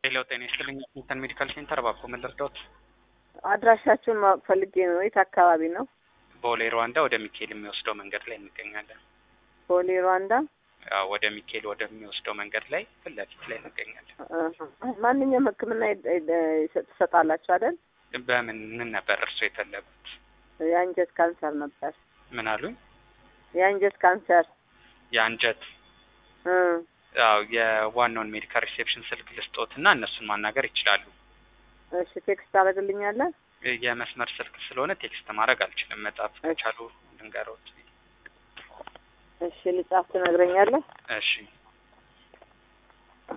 ሄሎ ጤና ይስጥልኝ ዋሽንግተን ሜዲካል ሴንተር እባክዎ ምን ልርዳዎት? አድራሻችሁን ማወቅ ፈልጌ ነው። የት አካባቢ ነው? ቦሌ ሩዋንዳ ወደ ሚካኤል የሚወስደው መንገድ ላይ እንገኛለን። ቦሌ ሩዋንዳ። አዎ ወደ ሚካኤል ወደሚወስደው መንገድ ላይ ፊት ለፊት ላይ እንገኛለን። አሀ። ማንኛውም ሕክምና ይ- ይ- ትሰጣላችሁ አይደል? በምን ምን ነበር እርስዎ የፈለጉት? የአንጀት ካንሰር ነበር። ምን አሉኝ? የአንጀት ካንሰር የአንጀት እ አዎ የዋናውን ሜዲካል ሪሴፕሽን ስልክ ልስጦትና እነሱን ማናገር ይችላሉ። እሺ ቴክስት ታደርግልኛለህ? የመስመር ስልክ ስለሆነ ቴክስት ማድረግ አልችልም። መጻፍ ከቻሉ ልንገሮት። እሺ ልጻፍ ትነግረኛለህ? እሺ